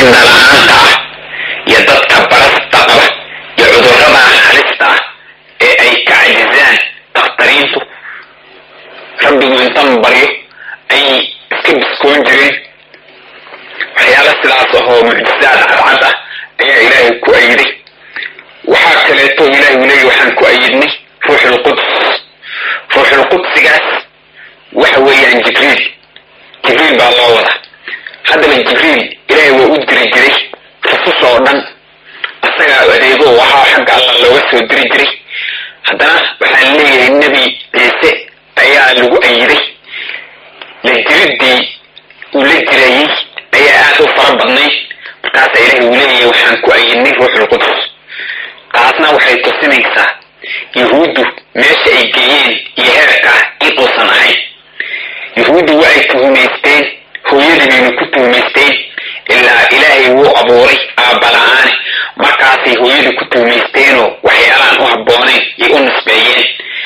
indhala-aanta ah iyo dadka barasta qaba iyo cudurrada halista ah ee ay ka cajizaan dakhtariintu rabbigu intan baryo ay iska biskoon jireen waxyaala sidaas ahoo mucjisaad cadcad ah ayaa ilaahay ku ayiday waxaa kaleeto ilahay uu leeyay waxaan ku ayidnay ruuxulquds ruuxulqudsigaas waxa weeyaan jibriil jibriil baa loo wada haddaba jibriil ilaahay waa u diri jiray rusus oo dhan isagaa adeego waxaa xagga allah looga soo diri jiray haddana waxaan leeyahay nebi ciise ayaa lagu ayiday la jiriddii uu la jirayey ayaa aad u fara badnayd markaasa ilaahay uu leeyahay waxaan ku ayidnay ruuxulquds taasna waxay tusinaysaa yuhuuddu meesha ay geeyeen iyo heerka in uusan ahayn yuhuuddu wa ay tuhumaysteen hooyadii baynu ku tuhumaysteen ilaa ilaahay wuu abuuray aabbala-aane markaasay hooyadii ku tuhumaysteenoo waxyaalaan u habboonayn yay u nisbeeyeen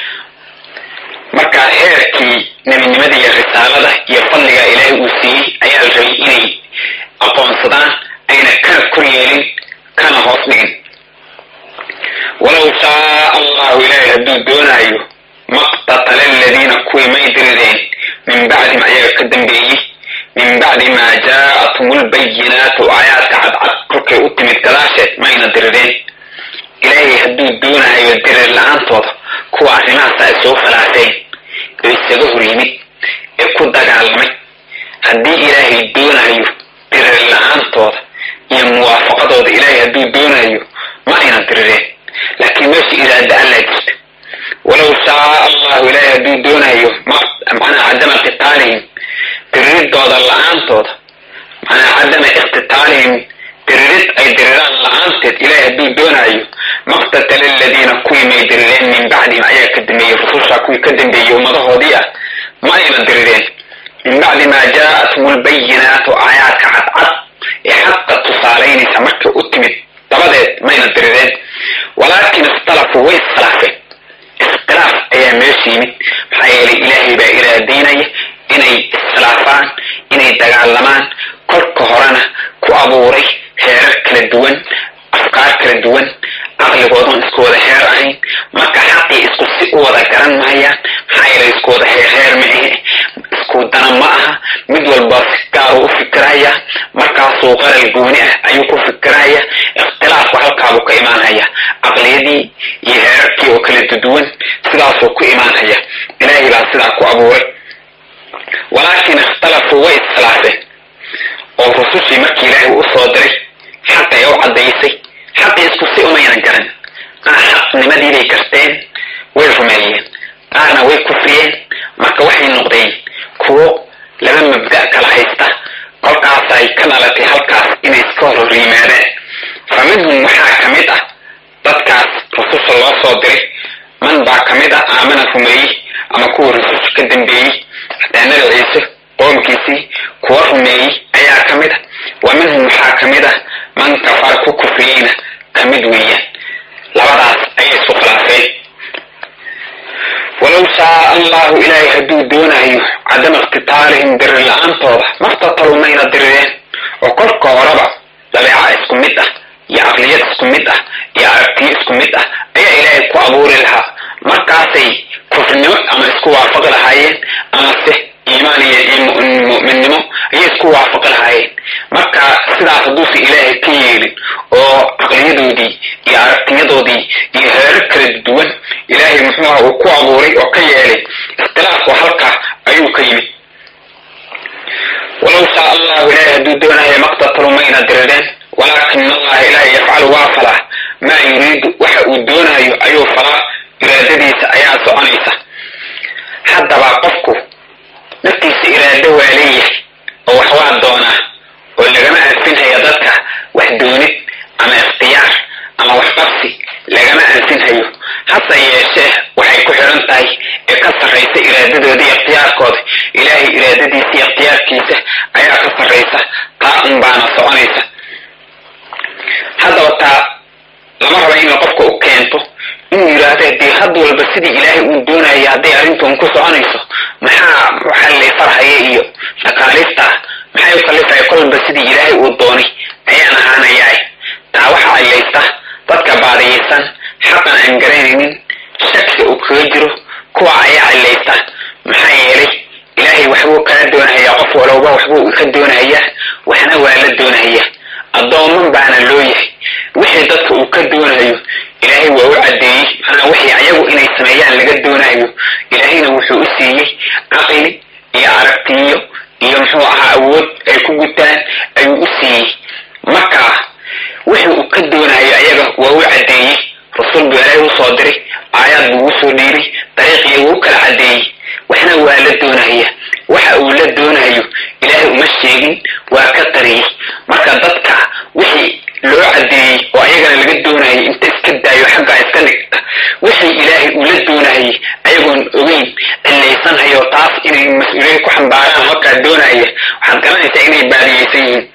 marka heerkii nebinimada iyo risaalada iyo fadliga ilaahay uu siiyey ayaa la rabay inay aqoonsadaan ayna kana kor yeelin kana hoos dhigin walow shaa allahu ilaahay hadduu doonaayo maqtatala aladiina kuwii may dirideen min bacdi ma ayaga ka dambeeyey min bacdi maa jaa'athum lbayinaatu aayaadka cadcad kolkay u timid gadaasheed mayna dirideen ilaahay hadduu doonayo dirir la-aantooda kuwa arrimahaasa ay soo falaaseen oo isaga hor yimid ee ku dagaalamay haddii ilaahay doonayo dirir la-aantooda iyo muwaafaqadooda ilaahay hadduu doonayo ma ayna dirireen laakiin meesha iraada allaa jirta walow shaa allahu ilaahay hadduu doonayo macnaa cadama qitaalihim diriridooda la-aantooda macnaa cadama iqtitaalihim diririd ay diriraan la-aanteed ilaahay hadduu doonayo maqtatala aladiina kuwii may dirireen min bacdihim ayaa ka dambeeyey rususha kuwii ka dambeeyey ummadahoodii ah ma ayna dirireen min bacdi maa jaa'athum lbayinaatu aayaadka cadcad ee xaqa tusaalaynaysa markay u timid dabadeed mayna dirireen walaakin ikhtalafuu way iskhilaafeen iskhilaaf ayaa meesha yimid maxaa yeelay ilaahay baa iraadaynaya inay iskhilaafaan inay dagaalamaan kolka horena ku abuuray heerar kala duwan afkaar kala duwan caqligoodan isku wada heer ahayn marka xaqii isku si u wada garan mahayaan maxaa yeelay isku wada heer heer maahe isku dana ma aha mid walba si gaaru u fikiraya markaasuu qaral gooni ah ayuu ku fikiraya ikhtilaafku halkaabuu ka imaanhaya caqliyadii iyo heerarkii oo kala duduwan sidaasuu ku imaanhaya ilaahay baa sidaa ku abuuray walaakin ikhtalafuu way iskhilaafeen oo rusushii markii ilaahay u soo diray xaqay u caddaysay xaqii isku si umayna garan qaar xaqnimadii bay garteen way rumeeyeen qaarna way kufriyeen marka waxay noqdeen kuwo laba mabda' kala haysta kolkaasay ka dhalatay halkaas inay iska hor yimaadaan fa minhum waxaa ka mid ah dadkaas rususha loo soo diray man baa ka mid ah aamana rumeeyey ama kuwa rususha ka dambeeyey hataa nabi ciise qoomkiisii kuwa rumeeyey ayaa ka mid ah wa minhum waxaa ka mid ah man kafara ku kufriyeyna ka mid weeyaan labadaas ayay isku khilaafeen walow shaa allahu ilaahay hadduu doonayo cadama iqtitaalihim dirir la-aantooda maqtatalu mayna dirireen oo kolka horeba dabeeca isku mid ah iyo caqliyad isku mid ah iyo aragtiyo isku mid ah ayaa ilaahay ku abuuri lahaa markaasay kufrinimo ama isku waafaqi lahaayeen amase iimaan iyo mu'minnimo ayay isku waafaqi lahaayeen marka sidaas hadduusan ilaahay ka yeelin oo caqliyadoodii iyo aragtiyadoodii iyo heerar kala duwan ilaahay muxuu aha uu ku abuuray oo ka yeelay ikhtilaafku halka ayuu ka yimid walow shaa allahu ilaahay hadduu doonaya maqtatalu mayna dirireen walaakin allaha ilaahay yafcalu waa falaa maa yuriidu waxa uu doonayo ayuu falaa iraadadiisa ayaa soconaysa haddaba qofku naftiisa iraado waa leeyahay oo wax waa doonaa oo lagama anfinhayo dadka wax doonid ama ikhtiyaar ama wax qabsi lagama anfinhayo hase yeeshee waxay ku xidhan tahay ee ka sarraysa iraadadooda iyo ikhtiyaarkooda ilaahay iraadadiisa iyo ikhtiyaarkiisa ayaa ka sarraysa taa un baana soconaysa haddaba taa lama raba inay qofka u keento inuu yidhaahdo dee had walba sidii ilaahay uu doonaya hadday arrintan ku soconayso maxaa maxaa la farhaya iyo shaqaalista maxay u kalifaya kolba sidii ilaahay uu doonay xaqan aan garanaynin shaki uu kaga jiro kuwa ayaa cilaysta maxaa yeelay ilaahay waxbuu kaa doonahayaa qof walowba waxbuu ka doonahayaa waxna waa la doonahaya addooman baana loo yahay wixii dadka uu ka doonayo ilaahay waa u caddeeyey manaa wixii ayagu inay sameeyaan laga doonayo ilaahayna wuxuu u siiyey caqli iyo aragtiyo iyo muxuu ahaa awood ay ku gutaan ayuu u siiyey marka wixii uu ka doonayo ayaga waa u caddeeyey rasuul buu ilaahay usoo diray aayaad buu usoo dhiibay dariiqiya wuu kala caddeeyey waxna waa la doonahaya waxa uu la doonayo ilaahay uma sheegin waa ka qariyey marka dadka wixii loo caddeeyey oo ayagana laga doonayay inta iska daayo xaggaa iska dhigta wixii ilaahay uu la doonayay ayagoon ogeyn cilaysanhayo taas inay mas-uuliyad ku xambaaraan halkaa doonaya waxaad garanaysaa inay baadiyeysan yihiin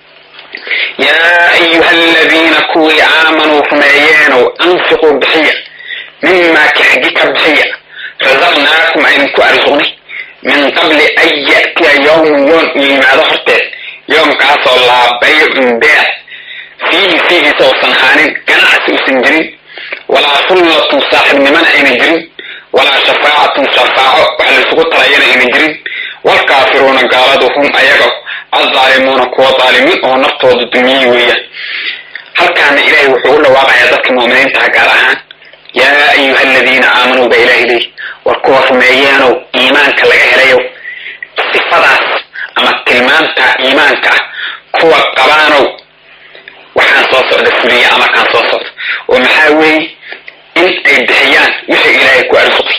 yaa ayuha aladiina kuwii aamanuu rumeeyeenow anfiquu bixiya mimaa kaxgi ka bixiya rasaqnaakum aydinku arsuqnay min qabli an ya'tiya yowmun yoon u yimaado horteed yoomkaasoo laa baycun beec fiihi fiigiisa uusan ahaanin ganacsi uusan jirin walaa sullatun saaxibnimana ayna jirin walaa shafaacatun shafaaco wax laysugu talayana ayna jirin walkaafiruuna gaaladu hum ayaga addaalimuuna kuwa daalimiin oo naftooda dulmiyey weeyaan halkaana ilaahay wuxuu u dhawaaqayaa dadka mu'miniintaha gaar ahaan yaa ayuha aladiina aamanuu ba ilahay leeyi war kuwa rumeeyeenow iimaanka laga helayow sifadaas ama tilmaamta iimaanka kuwa qabaanow waxaan soo socda fuliya amarkaan soo socda oo maxaa weeye in ay bixiyaan wixii ilaahay ku arsuqay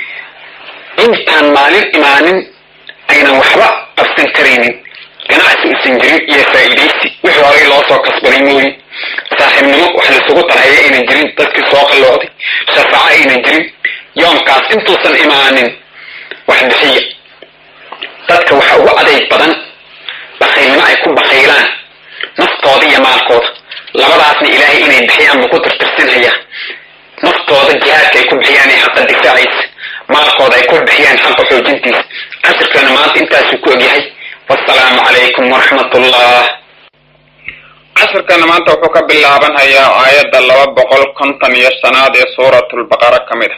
intaan maalin imaanin aynan waxba qabsan karaynin ganacsi usan jirin iyo faa'iidaysi wixii horay loo soo kasbaday mooye saaxiibnimo wax laysugu tarhaya aynan jirin dadkii soo qallooday shafaaco aynan jirin yoomkaas intuusan imaanin wax bixiya dadka waxa ugu adayg badan bakhaylnimo ay ku bakhaylaan naftooda iyo maalkooda labadaasna ilaahay inay bixiyaan buu ku tirtirsinhayaa naftooda jihaadka ay ku bixiyaan ee xaqa difaaciisa maalkooda ay ku bixiyaan xaqa xoojintiisa casirkeena maanta intaasuu ku ogyahay wasalaamu calaykum waraxmat ullah casirkana maanta wuxuu ka bilaabanhayaa aayadda laba boqol konton iyo shanaad ee suuratulbaqara ka mid a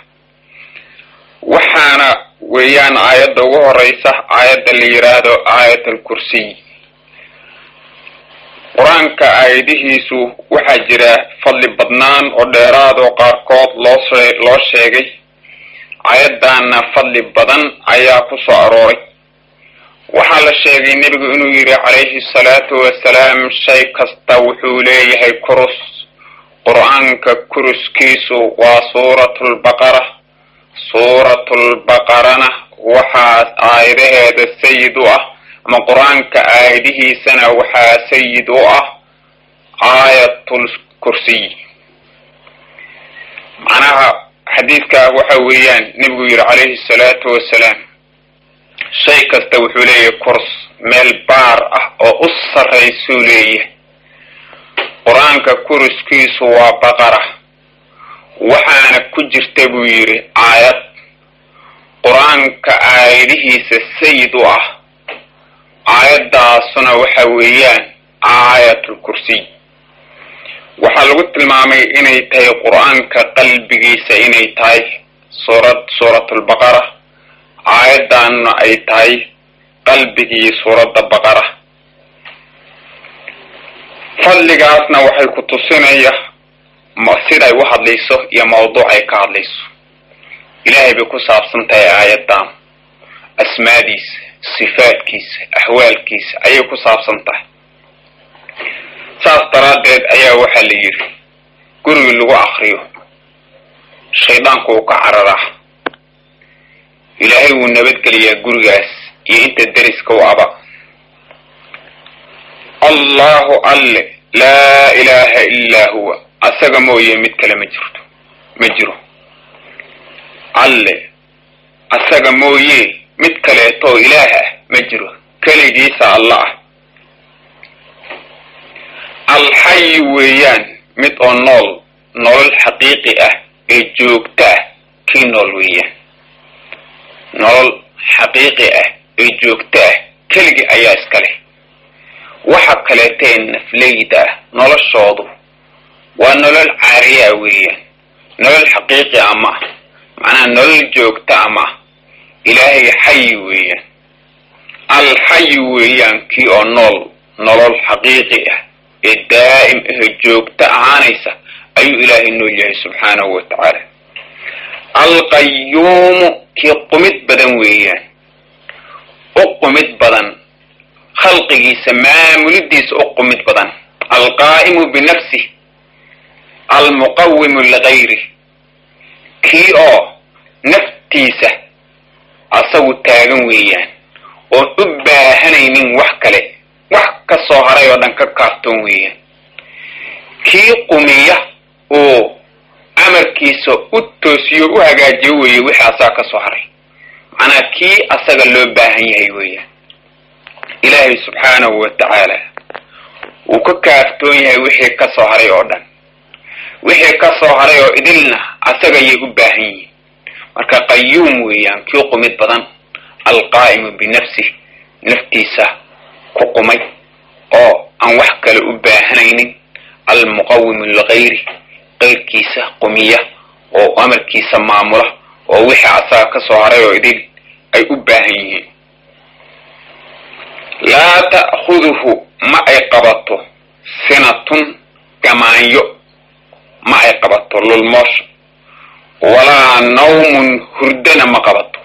waxaana weeyaan aayadda ugu horeysa aayadda la yidhaahdo aayat alkursiy qur-aanka aayadihiisu waxaa jira fadli badnaan oo dheeraad oo qaarkood looshe loo sheegay aayaddaana fadli badan ayaa ku soo arooray waxaa la sheegay nebigu inuu yidhi calayhi salaatu wasalaam shay kasta wuxuu leeyahay kurus qur-aanka kuruskiisu waa suuratulbaqara suuratulbaqarana waxaa aayadaheeda sayid u ah ama qur-aanka aayadihiisana waxaa sayid u ah aayatul kursiy macnaha xadiidkaa waxa weeyaan nebigu yidhi calayhi salaatu wasalaam shay kasta wuxuu leeyahay kurs meel baar ah oo u sarraysuu leeyahay qur-aanka kuriskiisu waa baqara waxaana ku jirta buu yidhi aayad qur-aanka aayadihiisa sayid u ah aayaddaasuna waxa weeyaan aayatul kursiy waxaa lagu tilmaamay inay tahay qur-aanka qalbigiisa inay tahay suurad suuratulbaqara aayaddaanna ay tahay qalbigii suuradda baqara fadligaasna waxay ku tusinaya siday u hadlayso iyo mawduuc ay ka hadlayso ilaahay bay ku saabsan tahay aayaddan asmaadiisa sifaadkiisa axwaalkiisa ayay ku saabsan tahay saas daraaddeed ayaa waxaa la yidhi gurigii lagu akriyo shaydaanku uu ka cararaa ilaahay wuu nabadgeliyaa gurigaas iyo inta deriska u aba allahu alle laa ilaaha illaa huwa asaga mooye mid kale ma jirto ma jiro alle asaga mooye mid kaleetoo ilaah ah ma jiro keligiisa alla ah alxayi weeyaan mid oo nool nolol xaqiiqi ah ee joogta ah kii nool weeyaan nolol xaqiiqi ah ee joogta ah keligii ayaa iska leh waxa kaleetee nafleyda ah noloshoodu waa nolol caariyaa weeyaan nolol xaqiiqi ah ma ah macnaha nolol joogta ah ma ah ilaahay xayi weeyaan alxayi weeyaan kii oo nool nolol xaqiiqi ah ee daa'im ahe joogta ahaanaysa ayuu ilaahay nool yahay subxaanahu wa tacaala alqayuumu kii qumid badan weeyaan u qumid badan khalqigiisa maamulidiisa u qumid badan alqaa'imu binafsih almuqawimu ligayri kii oo naftiisa asagu taagan weeyaan oon u baahanaynin wax kale wax ka soo haray oo dhan ka kaartoon weeyaan kii qumiya oo amarkiisa u toosiyo u hagaajiyo weeye wixii asaga ka soo haray macnaa kii asaga loo baahan yahay weeyaan ilaahay subxaanahu wa tacaala wuu ka kaaftoon yahay wixii ka soo haray oo dhan wixii ka soo haray oo idilna asaga ayay u baahan yihiin marka qayuum weeyaan kii qumid badan alqaa'imu binafsih naftiisa ku qumay oo aan wax kale u baahanaynin almuqawimu ligayri qayrkiisa qumiya oo amarkiisa maamula oo wixii asaga ka soo haray oo idil ay u baahan yihiin laa ta'khuduhu ma ay qabato sinatun gamaanyo ma ay qabato lulmoosha walaa nawmun hurdana ma qabato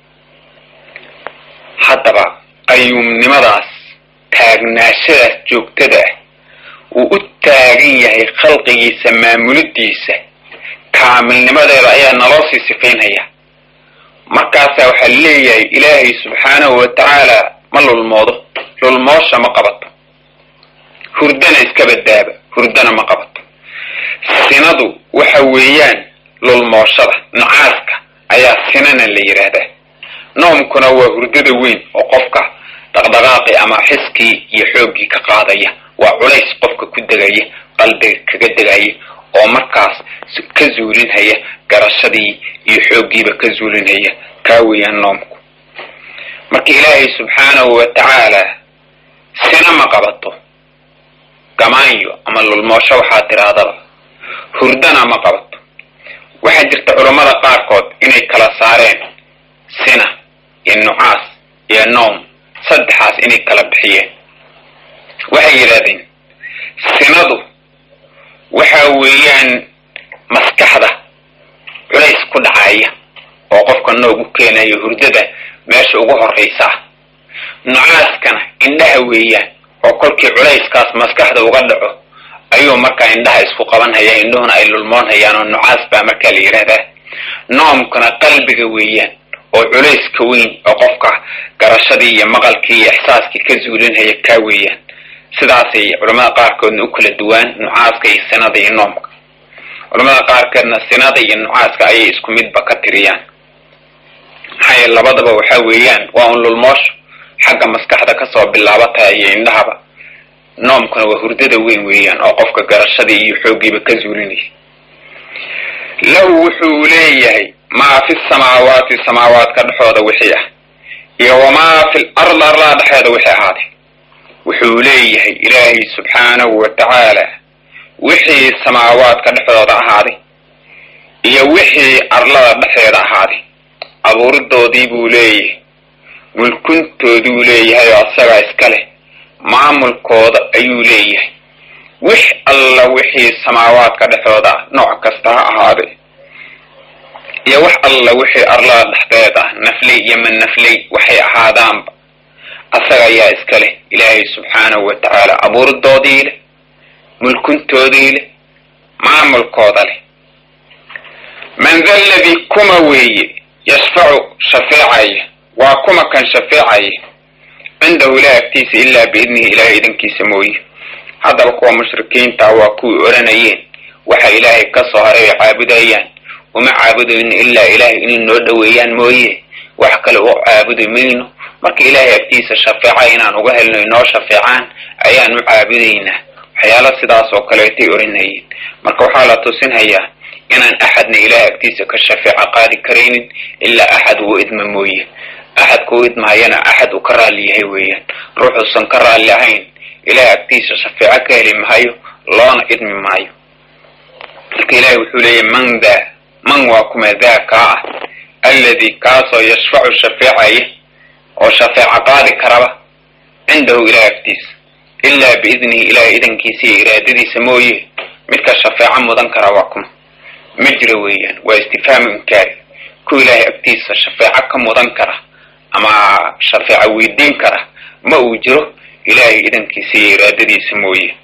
haddaba qayuumnimadaas taagnaashadaas joogtada ah wuu u taagan yahay khalqigiisa maamulidiisa kaamilnimadeeda ayaa naloo sii sifaynaya markaasaa waxaa leeyahay ilaahay subxaanahu wa tacaala ma lulmoodo lulmoosha ma qabato hurdana iska badaaba hurdana ma qabato sinadu waxa weeyaan lulmooshada nacaaska ayaa sinana la yidhaahdaa noomkuna waa hurdada weyn oo qofka dhaqdhaqaaqi ama xiskii iyo xooggii ka qaadaya waa culays qofka ku degaya qalbiga kaga degaya oo markaas ka zuulinhaya garashadii iyo xooggiiba ka zuulinhaya kaa weeyaan noomku marka ilaahay subxaanahu wa tacaala sina ma qabato gamaanyo ama lulmoosho waxaa tirahdaba hurdana ma qabato waxaa jirta culammada qaarkood inay kala saareen sina iyo nucaas iyo noom saddexaas inay kala bixiyeen waxay yidhahdeen sinadu waxa weeyaan maskaxda culays ku dhacaya oo qofka noogu keenayo hurdada meesha ugu horraysa ah nucaaskana indhaha weeyaan oo kolkii culayskaas maskaxda uga dhaco ayuu markaa indhaha isku qabanhaya indhuhuna ay lulmoonhayaan oo nucaas baa markaa la yidhahdaa noomkuna qalbiga weeyaan oo culayska weyn oo qofka garashadii iyo maqalkii iyo ixsaaskii ka zuulinhaya kaa weeyaan sidaasay culamada qaarkoodna u kala duwaan nucaaska iyo sinada iyo noomka culamada qaarkoodna sinada iyo nucaaska ayay isku midba ka tiriyaan maxaa yeele labadaba waxa weeyaan waa un lulmoosho xagga maskaxda kasoo bilaabataya iyo indhahaba noomkuna waa hurdada weyn weeyaan oo qofka garashadii iyo xooggiiba ka zuulinaya lahu wuxuu leeyahay maa fi samaawaati samaawaadka dhexooda wixii ah iyo wamaa fi lard arlaa dhexeeda wixii ahaaday wuxuu leeyahay ilaahay subxaanahu wa tacaala wixii samaawaadka dhexdooda ahaaday iyo wixii arlada dhexeeda ahaaday abuuridoodii buu leeyahay mulkuntooduu leeyahay oo asagaa iska leh maamulkooda ayuu leeyahay wix alla wixii samaawaadka dhexdooda ah nooc kasta ha ahaaday iyo wax alla wixii arlada dhexdeed ah nafley iyo man nafley waxay ahaadaanba asaga ayaa iska leh ilaahay subxaanahu wa tacaala abuuridoodii leh mulkuntoodii leh maamulkooda leh man da ladii kuma weeye yashfacu shafeecaya waa kuma kan shafeecaya cindahu ilaah agtiisa ilaa biidnihi ilahay idankiisa mooye haddaba kuwa mushrikiinta waa kuwii odhanayeen waxa ilaahay ka soo haray ay caabudayaan uma caabudayno ilaa ilaahay inay noo dhoweeyaan mooye wax kale u caabudi mayno marka ilaahay agtiisa shafeeca inaan uga helno inoo shafeecaan ayaan u caabudaynaa waxyaala sidaas oo kaleetay odhanayeen marka waxaa la tusinhayaa inaan axadna ilahay agtiisa ka shafeeco qaadi karaynin ilaa axad uu idma mooye axadka u idmahayana axad uu ka raalli yahay weeyaan ruuxuusan ka raalli ahayn ilahay agtiisa shafeeco ka heli mahayo loona idmi maayo marka ilaahay wuxuu leeyahy man daa man waa kuma daa kaa ah alladii kaasoo yashfacu shafeecaya oo shafeeca qaadi karaba cindahu ilahay agtiisa ilaa biidnihi ilahay idankiisa iyo iraadadiisa mooye midka shafeeco mudan kara waa kuma ma jiro weeyaan waa istifhaamu inkaari ku ilaahay agtiisa shafeeco ka mudan kara ama shafeeco weydiin kara ma uu jiro ilaahay idankiisa iyo iraadadiisa mooye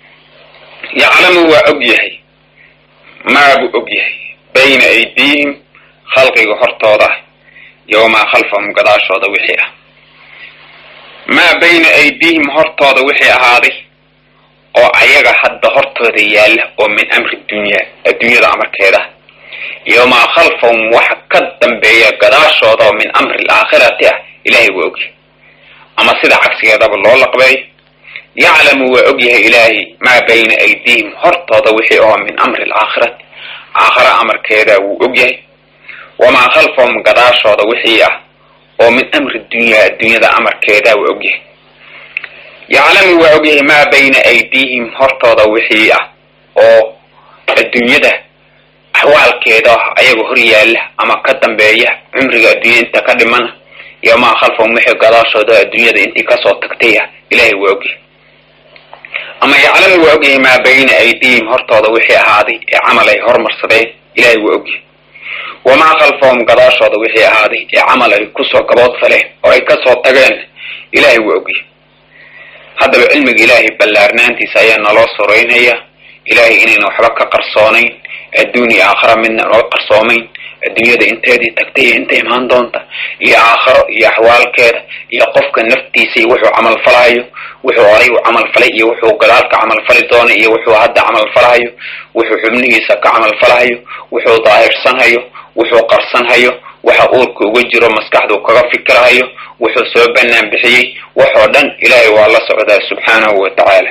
yaclamu waa og yahay maabuu og yahay bayna aydiihim khalqiga hortooda ah yowmaa khalfahum gadaashooda wixii ah maa bayna aydiihim hortooda wixii ahaaday oo ayaga hadda hortooda yaalla oo min amri dunyaa adduunyada amarkeeda yowmaa khalfahum waxa ka dambeeya gadaashooda oo min amri alaakhirati ah ilaahay waa ogyahay ama sida cagsigeedaba loo laqbeeyo yaclamu waa ogyahay ilaahay maa bayna aydiihim hortooda wixii oo min amri alaakhirati aakhara amarkeeda wuu ogyahay wamaa khalfahum gadaashooda wixii ah oo min amri dunyaa adduunyada amarkeeda waa ogyahay yaclamu waa ogyahay maa bayna aydiihim hortooda wixii ah oo adduunyada axwaalkeeda ayaga hor yaalla ama ka dambeeya cumriga adduunya inta ka dhimana iyo maa khalfahum wixii gadaashooda adduunyada intii kasoo tagtay ah ilaahay waa ogyahay ama yaclamu waa ogyahay maa bayna aydiihim hortooda wixii ahaaday ee camal ay hormarsadeen ilaahay waa ogyahay wamaa khalfahum gadaashooda wixii ahaaday ee camal ay kusoo gabood faleen oo ay kasoo tageen ilaahay waa ogyahay haddaba cilmiga ilaahay ballaarnaantiisa ayaa naloo soreynaya ilaahay inayna waxba ka qarsoonayn adduun iyo aakhara midna noo qarsoomayn adduunyada inteedii tagtay iyo inta imaan doonta iyo aakharo iyo axwaalkeeda iyo qofka naftiisa iyo wuxuu camalfalahayo wuxuu horay u camalfalay iyo wuxuu gadaalka camalfali doonay iyo wuxuu hadda camalfalahayo wuxuu xubnihiisa ka camalfalahayo wuxuu daahirsanhayo wuxuu qarsanhayo waxa uurka uga jiro maskaxdu kaga fikirhayo wuxuu soo bannaan bixiyey waxoo dhan ilaahay waa la socdaa subxaanahu wa tacaala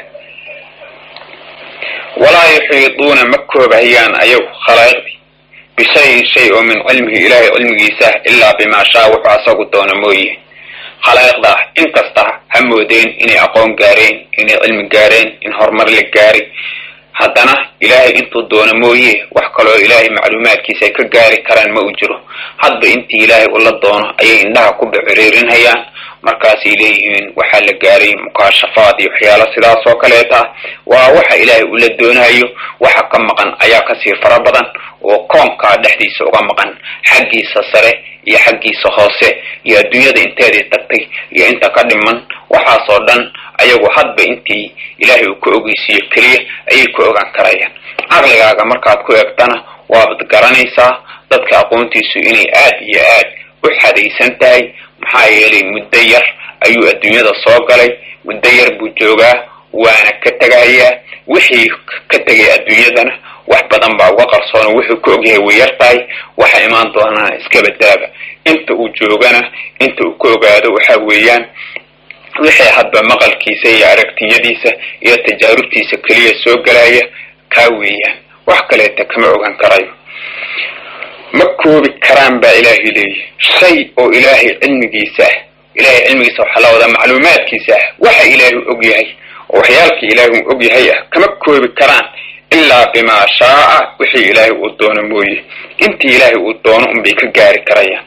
walaa yuxiiduuna ma koobahayaan ayagu khalaa'iqdii bishayin shay oo min cilmihi ilaahay cilmigiisa ilaa bimaa shaa wuxuu asagu doono mooye khalaa'iqda ah inkasta ha moodeen inay aqoon gaareen inay cilmi gaareen in horumar la gaaray haddana ilaahay intuu doono mooye wax kaloo ilaahay macluumaadkiisa ay ka gaari karaan ma uu jiro hadba intii ilaahay ula doono ayay indhaha ku biciriirinhayaan markaasay leeyihiin waxaa la gaaray mukaashafaad iyo waxyaalo sidaas oo kaleeta ah waa waxa ilaahay ula doonayo waxa ka maqan ayaa kasii fara badan oo koonkaa dhexdiisa uga maqan xaggiisa sare iyo xaggiisa hoose iyo adduunyada inteedii tagtay iyo inta ka dhiman waxaasoo dhan ayagu hadba intii ilaahay uu ka ogeysiiyo keliya ayay ku ogaan karayaan caqligaaga markaad ku eegtana waabad garanaysaa dadka aqoontiisu inay aad iyo aad u xadaysan tahay maxaa yeelay muddo yar ayuu adduunyada soo galay muddo yar buu joogaa waana ka tegayaa wixii ka tegay adduunyadana wax badan baa uga qarsoona wuxuu ka ogyahay way yar tahay waxa imaan doonana iska badaaba inta uu joogana inta uu ka ogaado waxa weeyaan wixii hadba maqalkiisa iyo aragtiyadiisa iyo tajaarubtiisa keliya soo galaya kaa weeyaan wax kaleeta kama ogaan karayo ma koobi karaan baa ilaahay leeyahy shay oo ilaahay cilmigiisa ah ilahay cilmigiisa waxaa la wadaa macluumaadkiisa ah waxa ilaahay og yahay oo waxyaalkii ilaahay uu og yahay ah kama koobi karaan ilaa bimaa shaaa wixii ilaahay uu doono mooye intii ilaahay uu doono unbay ka gaari karayaan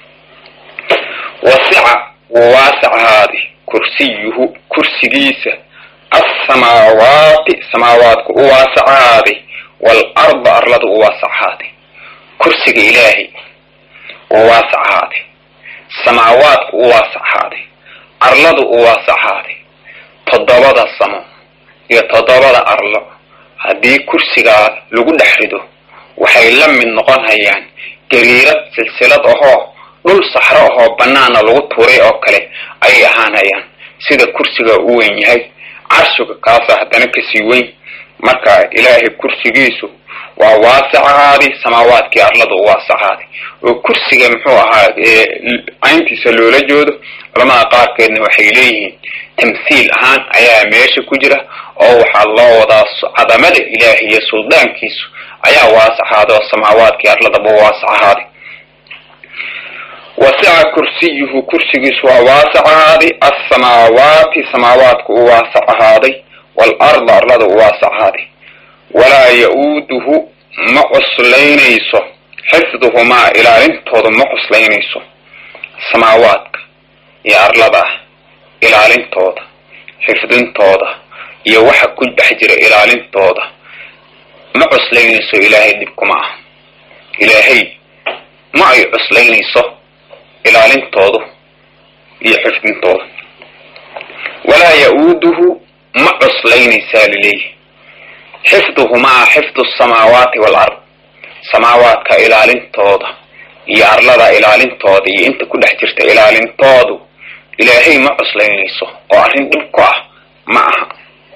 wasica waasacahaadi kursiyuhu kursigiisa assamaawaati samaawaadku u waasacahaaday waalarda arlada u waasacahaaday kursiga ilaahay u waasacahaaday samaawaadku u waasacahaaday arladu u waasacahaaday toddobada samo iyo toddobada arlo haddii kursigaa lagu dhex rido waxay la mid noqon hayaan gariirad silsilad ahoo dhul saxro ahoo bannaana lagu tuuray oo kale ayay ahaanayaan sida kursiga u weyn yahay carshiga kaasa haddana kasii weyn marka ilaahay kursigiisu waa waasacahaaday samaawaadkii arlada u waasacahaaday oo kursiga muxuu ahaa cayntiisa loola joodo culamada qaarkeedna waxay leeyihiin tamthiil ahaan ayaa meesha ku jira oo waxaa loo wadaa cadamada ilaahay iyo suldaankiisu ayaa waasacahaaday oo samaawaadkii arladaba waasacahaaday wasica kursiyuhu kursigiisu waa waasacahaaday assamaawaati samaawaadku u waasacahaaday waalarda arlada u waasacahaaday walaa ya-uuduhu ma cuslaynayso xifduhumaa ilaalintooda ma cuslaynayso samaawaadka iyo arlada ah ilaalintooda xifdintooda iyo waxa ku dhex jira ilaalintooda ma cuslaynayso ilaahay dhib kuma ah ilaahay ma ay cuslaynayso ilaalintoodu iyo xifdintooda walaa ya-uuduhu ma cuslaynaysaa lileeyahy xifduhumaa xifdu samaawaati waalard samaawaadka ilaalintooda iyo arlada ilaalintooda iyo inta ku dhex jirta ilaalintoodu ilaahay ma cuslaynayso oo arrin dhib ku ah ma aha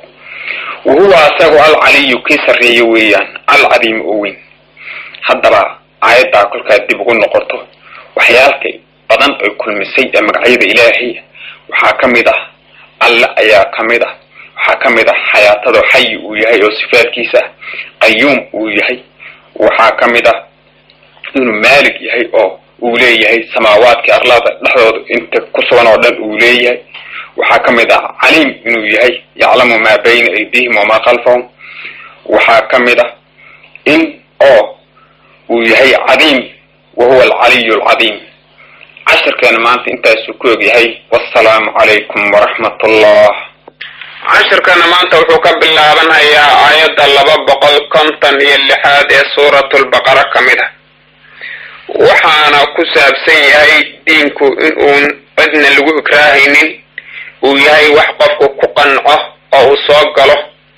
wa huwa asagu alcaliyu kii sarreeye weeyaan alcadiim oo weyn haddaba aayaddaa kolkaad dib ugu noqoto waxyaalkay badan ay kulmisay ee magacyada ilaahay waxaa ka mid ah alle ayaa ka mid ah waxaa ka mid ah xayaatado xayi uu yahay oo sifaadkiisa ah qayuum uu yahay waxaa ka mid ah inuu maalig yahay oo uu leeyahay samaawaadkii arlada dhexdooda inta ku sugan oo dhan uu leeyahay waxaa ka mid ah caliim inuu yahay yaclamu maa bayna aydihim wamaa khalfahum waxaa ka mid ah in oo uu yahay cadiim wa huwa alcaliyu alcadiim cashirkeena maanta intaasuu ku og yahay wassalaamu calaykum waraxmat ullah cashirkana maanta wuxuu ka bilaabanhayaa aayadda laba boqol konton iyo lixaad ee suuratulbaqara ka mid a waxaana ku saabsan yahay diinku in uun cidna lagu ikraahaynin uu yahay wax qofku ku qanco oo uu soo galo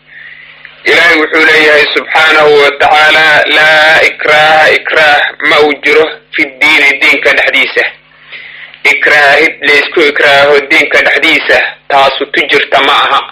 ilaahay wuxuu leeyahay subxaanahu wa tacaala laa ikraaha ikraah ma uu jiro fi diini diinka dhexdiisa ikraahid laysku ikraaho diinka dhexdiisa taasu tu jirta ma aha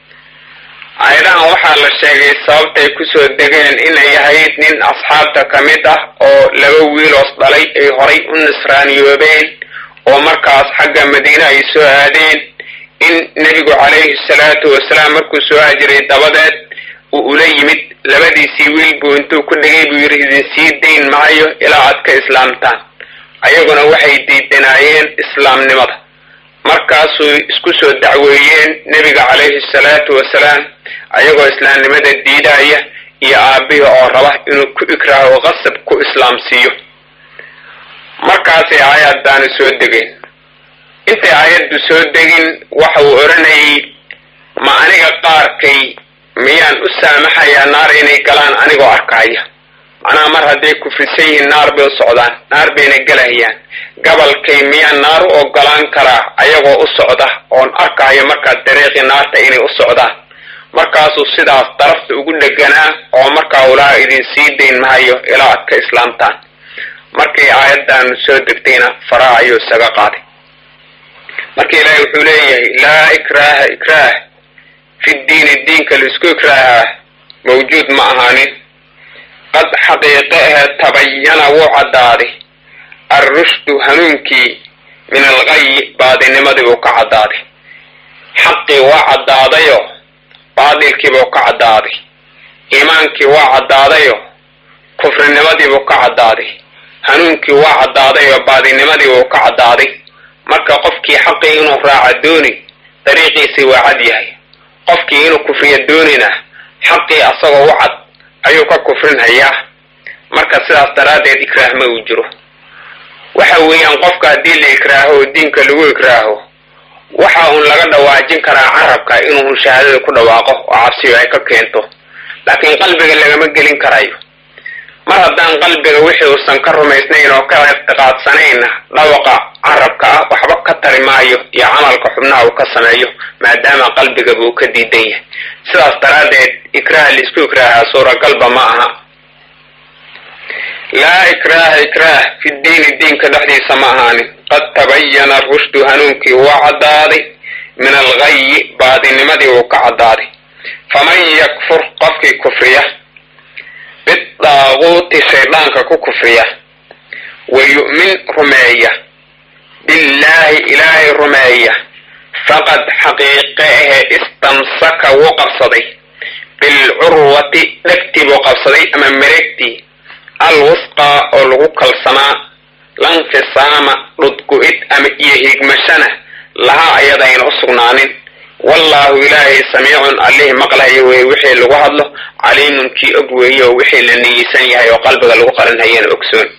aayadahan waxaa la sheegay sababtay kusoo degeen inay ahayd nin asxaabta ka mid ah oo laba wiiloos dhalay ay horay u nisraaniyoobeen oo markaas xagga madiine ay soo aadeen in nebigu calayhi salaatu wasalaam markuu soo hajiray dabadeed uu ula yimid labadiisii wiil buu intuu ku dhigay buu yidhi idin sii dayn maayo ilaa aad ka islaamtaan ayaguna waxay diidanaayeen islaamnimada markaasuu isku soo dacweeyeen nebiga calayhi salaatu wasalaam ayagoo islaamnimada diidaya iyo aabbihi oo raba inuu ku ikraaho qasab ku islaamsiiyo markaasay aayaddaanu soo degeen intay aayaddu soo degin waxa uu odhanayay ma aniga qaarkay miyaan u saamaxayaa naar inay galaan anigoo arkaya macnaha mar hadday kufrisan yihiin naar bay u socdaan naar bayna gelahayaan gabalkay miyaan naar u ogolaan karaa ayagoo u socda oon arkayo markaa dariiqii naarta inay u socdaan markaasuu sidaas darafta ugu dheganaa oo markaa ulaa idin sii dayn mahayo ilaa aad ka islaamtaan markii aayaddaanu soo degtayna faraha ayuu isaga qaaday marka ilaahay wuxuu leeyahay laa ikraaha ikraah fi diini diinka laisku ikraahaa mawjuud ma ahaanin qad xaqiiqe ahe tabayana wuu caddaaday alrushdu hanuunkii min alqayi baadinimadii buu ka caddaaday xaqii waa caddaadayo baadilkii buu ka caddaaday iimaankii waa caddaadayo kufrinimadii buu ka caddaaday hanuunkii waa caddaadayo baadinimadii buu ka caddaaday marka qofkii xaqii inuu raaca dooni dariiqiisii waa cad yahay qofkii inuu kufriya doonina xaqii asagoo u cad ayuu ka kufrinhayaa marka sidaas daraaddeed ikraah ma uu jiro waxa weeyaan qofka haddii la ikraaho oo diinka lagu ikraaho waxa uun laga dhawaajin karaa carabka inuu shahaadada ku dhawaaqo oo cabsiyo ay ka keento laakiin qalbiga lagama gelin karayo mar haddaan qalbiga wixii uusan ka rumaysnayn oo ka ictiqaadsanayna dhawaqa carabka ah waxba ka tari maayo iyo camalka xubnaha uu ka sameeyo maadaama qalbigaba uu ka diidan yahay sidaas daraaddeed ikraah laisku ikraahaa suuragalba ma aha laa ikraaha ikraah fi diini diinka dhexdiisa ma ahaanin qad tabayana rushdu hanuunkii waa caddaaday min alghayi baadinimadii uu ka caddaaday faman yakfur qofkii kufriya bidaaquuti shayddaanka ku kufriya wa yu'min rumeeya billaahi ilaahay rumeeya faqad xaqiiqe ahe istamsaka wuu qabsaday bilcurwati dhegtii buu qabsaday ama mareegtii alwusqaa oo lagu kalsanaa lanfisaama dhudgu-id ama iyo hiigmashana lahaa ayadayna u sugnaanin wallaahu ilaahay samiicun allihii maqlahayo weeye wixii lagu hadlo caliimun kii og weeye oo wixii la niyeysan yahay oo qalbiga lagu qarinhayana ogsoon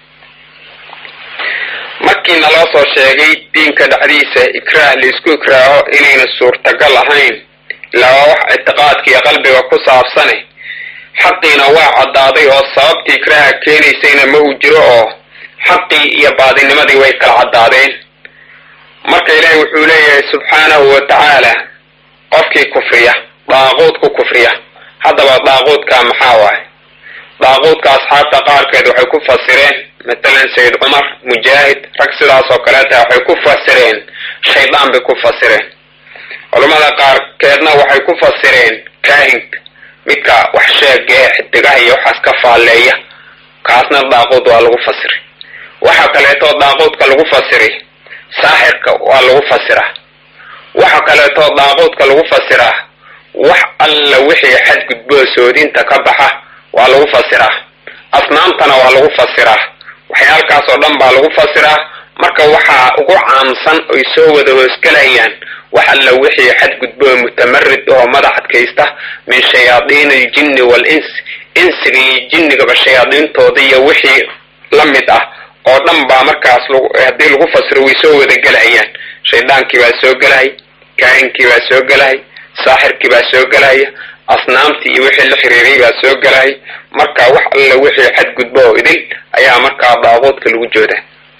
markii naloo soo sheegay diinka dhexdiisa ikraah laisku ikraaho inayna suurtagal ahayn ilaa waa wax ictiqaadka iyo qalbiga ku saabsane xaqiina waa caddaaday oo sababtii ikraaha keenaysayna ma uu jiro oo xaqii iyo baadinimadii way kala caddaadeen marka ilaahi wuxuu leeyahay subxaanahu wa tacaala qofkii kufriya daaquud ku kufriya haddaba daaquudka maxaa waaye daaquudka asxaabta qaarkeed waxay ku fasireen matalan sayid cumar mujaahid rag sidaas oo kaleeta waxay ku fasireen shaydaan bay ku fasireen culammada qaarkeedna waxay ku fasireen kaahinka midka wax sheega ee xidigaha iyo waxaas ka faalleeya kaasna daaquud waa lagu fasiray waxa kaleetoo daaquudka lagu fasiray saaxirka waa lagu fasiraa waxa kaleetoo daaquudka lagu fasiraa wax alla wixii xadgudboo soodinta ka baxa waa lagu fasiraa asnaamtana waa lagu fasiraa waxyaalkaas oo dhan baa lagu fasiraa marka waxaa ugu caamsan oy soo wada hoosgelayaan wax alla wixii xadgudboo mutamarid oo madax adkaysta min shayaadiin aljinni wal-ins insiga iyo jinnigaba shayaadiintooda iyo wixii la mid ah oo dhan baa markaas haddii lagu fasiro way soo wada gelayaan shaydaankii baa soo gelaya kaahinkii baa soo gelaya saaxirkii baa soo gelaya asnaamtii iyo wixii la xiriiray baa soo gelaya marka wax alla wixii xadgudbo oo idil ayaa markaa daaquudka lagu jooda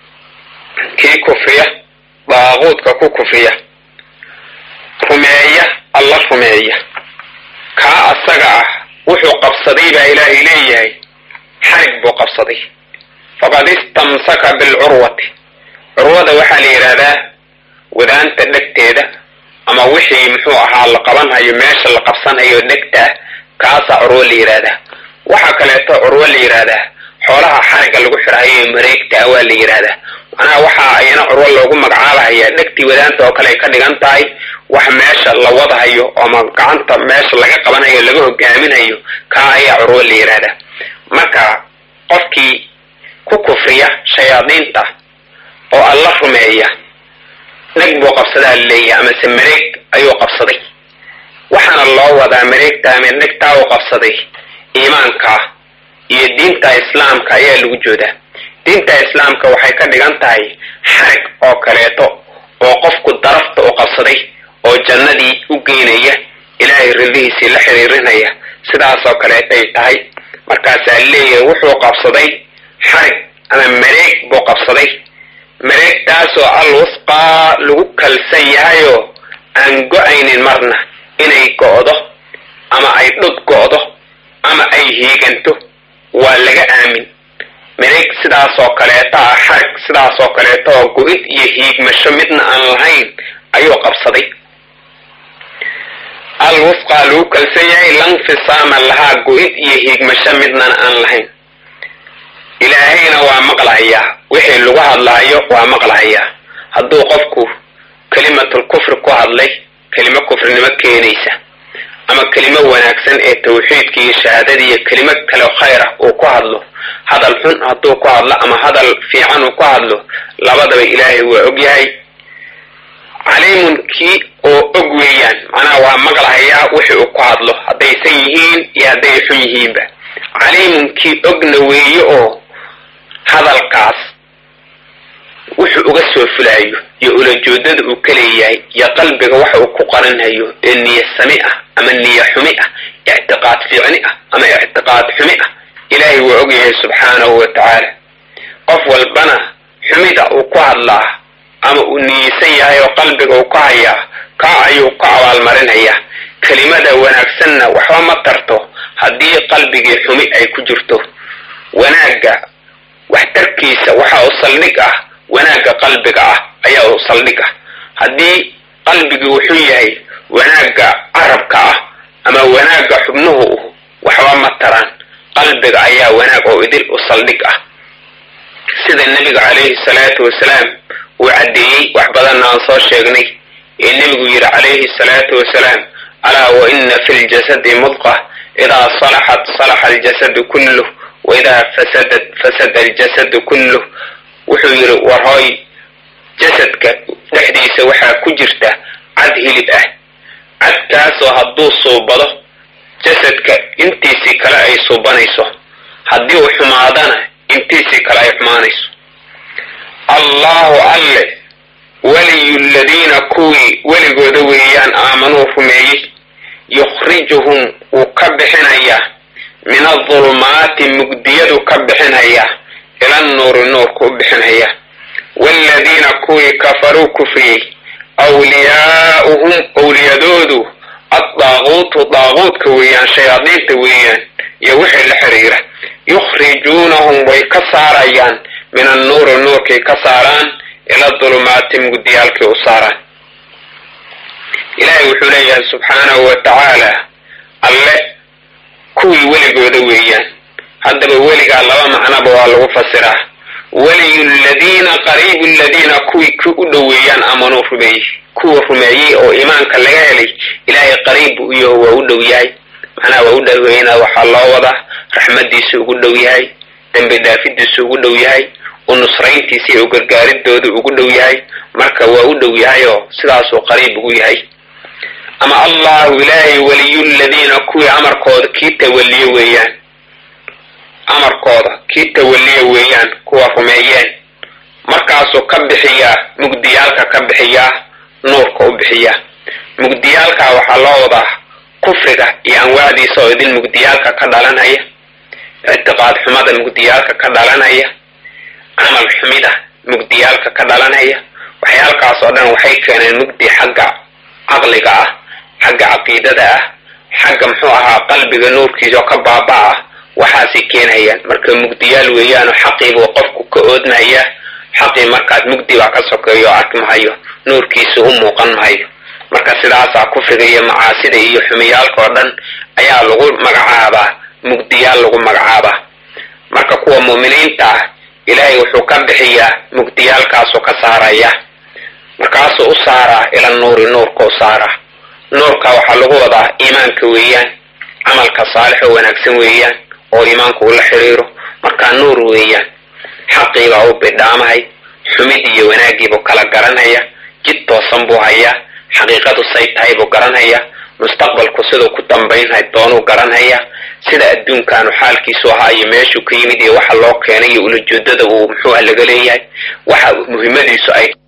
kii kufriya daaquudka ku kufriya rumeeya alla rumeeya kaa asaga ah wuxuu qabsaday baa ilaahay leeyahay xarig buu qabsaday faqad istamsaka bilcurwati curwada waxaa la yidhaahdaa wadaanta dhegteeda ama wixii muxuu ahaa la qabanhayo meesha la qabsanhayo dhegtaa kaasaa curwo la yidhaahdaa waxa kaleeto curwo la yidhaahdaa xoolaha xariga lagu xidhahayo mareegtaa waa la yidhaahdaa macnaha waxaa ayana curwo loogu magacaabahayaa dhegtii wadaanta oo kale ay ka dhigan tahay wax meesha la wadhayo ama gacanta meesha laga qabanhayo laga hogaaminayo kaa ayaa curwo la yidhaahdaa marka qofkii ku kufriya shayaadiinta oo alla rumeeya dheg buu qabsadaa laleeyahay amase mareeg ayuu qabsaday waxaana loo wadaa mareegta ama dhegtaa uu qabsaday iimaanka iyo diinta islaamka ayaa lagu joodaa diinta islaamka waxay ka dhigan tahay xarig oo kaleeto oo qofku darafta u qabsaday oo jannadii u geynaya ilaahay rillihiisii la xiriirinaya sidaasoo kaleetay tahay markaasaa leeyahay wuxuu qabsaday xarig ama mareeg buu qabsaday mareegtaasoo al wusqaa lagu kalsan yahayoo aan go-aynin marna inay go'do ama ay dhud go'do ama ay hiiganto waa laga aamin mareeg sidaasoo kaleeto ah xarig sidaasoo kaleeto oo go-id iyo hiigmasho midna aan lahayn ayuu qabsaday al wusqaa lagu kalsan yahay lanfisaama lahaa go-id iyo hiigmasho midnana aan lahayn ilaahayna waa maqlahayaa wixii lagu hadlaayo waa maqlahayaa hadduu qofku kelimatul kufri ku hadlay kelimo kufrinimo keenaysa ama kelimo wanaagsan ee tawxiidka iyo shahaadada iyo kelimo kale khayr ah uu ku hadlo hadal xun hadduu ku hadlo ama hadal fiican uu ku hadlo labadaba ilaahay waa og yahay caliimun kii oo og weeyaan macnaha waa maqlahayaa wixii uu ku hadlo haddaysan yihiin iyo hadday xun yihiinba caliimun kii ogna weeye oo hadalkaas wuxuu uga soo fulaayo iyo ulajoodada uu ka leeyahay iyo qalbiga waxa uu ku qarinhayo ee niya sami ah ama niya xumi ah ictiqaad fiicni ah ama ictiqaad xumi ah ilaahay waa ogyahay subxaanahu wa tacaala qof walbana xumida uu ku hadlaa ama uu niyeysan yahay oo qalbiga uu ka hayaa kaa ayuu ka abaalmarinhayaa kelimada wanaagsanna waxba ma tarto haddii qalbigii xumi ay ku jirto wanaagga waxtarkiisa waxa uu saldhig ah wanaagga qalbiga ah ayaa uu saldhig ah haddii qalbigii wuxuu yahay wanaagga carabka ah ama wanaagga xubnuhu waxba ma taraan qalbiga ayaa wanaag oo idil u saldhig ah sida nebiga calayhi salaatu wasalaam uu caddeeyey wax badanna aan soo sheegnay ee nebigu yidhi calayhi salaatu wasalaam alaa wa ina fi ljasadi mudqa idaa salaxat salaxa aljasadu kulluh waidaa fasadat fasada aljasadu kulluh wuxuu yidhi war hooy jasadka dhexdiisa waxaa ku jirta cad hilib ah cadkaasoo hadduu suubado jasadka intiisii kale ay suubanayso haddii uu xumaadana intiisii kale ay xumaanayso allahu alle weliyu ladiina kuwii weligooda weeyaan aamanuu rumeeyey yukhrijuhum wuu ka bixinayaa min adulumaati mugdiyadu ka bixinayaa ila nuuri nuurka u bixinaya waaladiina kuwii kafaruu kufriyey awliyaa'uhum owliyadoodu addaaquutu daaquudka weeyaan shayaadiinta weeyaan iyo wixii la xiriira yukhrijuunahum way ka saarayaan min annuuri nuurkay ka saaraan ila dulumaati mugdiyaalkay u saaraan ilaahay wuxuu leeyahay subxaanahu wa tacaala alle kuwii weligooda weeyaan haddaba weligaa laba macnoba waa lagu fasiraa weliyu ladiina qariibu ladiina kuwii ku u dhoweeyaan amanuu rumeeyey kuwa rumeeyey oo iimaanka laga helay ilaahay qariib buu iyo waa u dhow yahay macnaha waa u dhoweyna waxaa loo wadaa raxmadiisu ugu dhow yahay dembi dhaafidiisu ugu dhow yahay u nusrayntiisa iyo u gargaaridoodu ugu dhow yahay marka waa u dhow yahay oo sidaasuu qariib ugu yahay ama allahu ilaahay weliyu ladiina kuwii amarkooda kii tawaliye weeyaan amarkooda kii tawaliye weeyaan kuwa rumeeyeen markaasuu ka bixiyaa mugdiyaalka ka bixiyaa nuurka u bixiyaa mugdiyaalka waxaa loo wadaa kufriga iyo anwaacdiisa oo idin mugdiyaalka ka dhalanaya ictiqaad xumada mugdiyaalka ka dhalanaya camal xumida mugdiyaalka ka dhalanaya waxyaalkaas oo dhan waxay keeneen mugdi xagga caqliga ah xagga caqiidada ah xagga muxuu ahaa qalbiga nuurkiisa oo ka baaba ah waxaasay keenayaan marka mugdiyaal weeyaanoo xaqiibuu qofku ka oodmaya xaqii markaas mugdi baa ka sokeeyo o arki mahayo nuurkiisa u muuqan mahayo marka sidaasaa kufriga iyo macaasida iyo xumiyaalka oo dhan ayaa lagu magacaabaa mugdiyaal lagu magacaabaa marka kuwa mu'miniinta ah ilaahay wuxuu ka bixiyaa mugdiyaalkaasuu ka saaraya markaasuu u saaraa ila nuuri nuurka u saaraa nuurka waxaa lagu wadaa iimaanka weeyaan camalka saalix oo wanaagsan weeyaan oo iimaanku ula xiriiro markaa nuur weeyaan xaqiibaa u bidhaamahay xumid iyo wanaagiibuu kala garanaya jid toosan buu hayaa xaqiiqadu say tahay buu garanaya mustaqbalku siduu ku dambaynhay doonuu garanaya sida adduunkaanu xaalkiisu ahaa iyo meeshuu ka yimid iyo waxa loo keenay iyo ulajeedada uu muxuuha laga leeyahay waxa muhimmadiisu ay